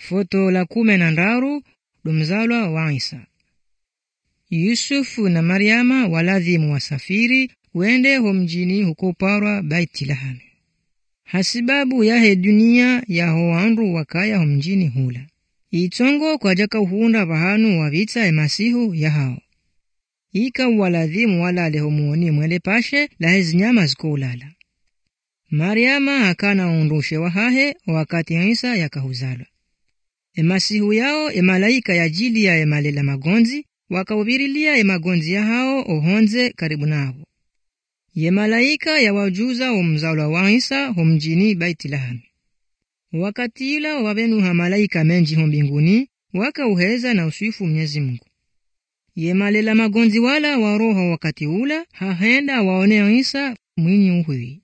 foto la kume na ndaru domzalwa wa Isa. Yusufu na Mariama waladhimu wasafiri wende ho mjini hukoparwa Baitilahami hasibabu yahe dunia yaho wandu wakaya ho mjini hula itongo kwajaka uhunda vahanu wavitsa emasihu yahao ika waladhimu walale homuoni mwele pashe lahe zinyama zikoulala Mariama akana undushe wahahe wakati Isa yakahuzalwa emasihu yao emalaika yajili ya emalela magonzi wakaubirilia emagonzi yahao ohonze karibu navo ye malaika yawajuza omuzalwa wa Isa homjini Baitilahami wakati ila wavenuha malaika menji ho mbinguni wakauheza na uswifu Mwenyezi Mungu ye malela magonzi wala waroho wakati ula hahenda waone Isa mwinyi uhwi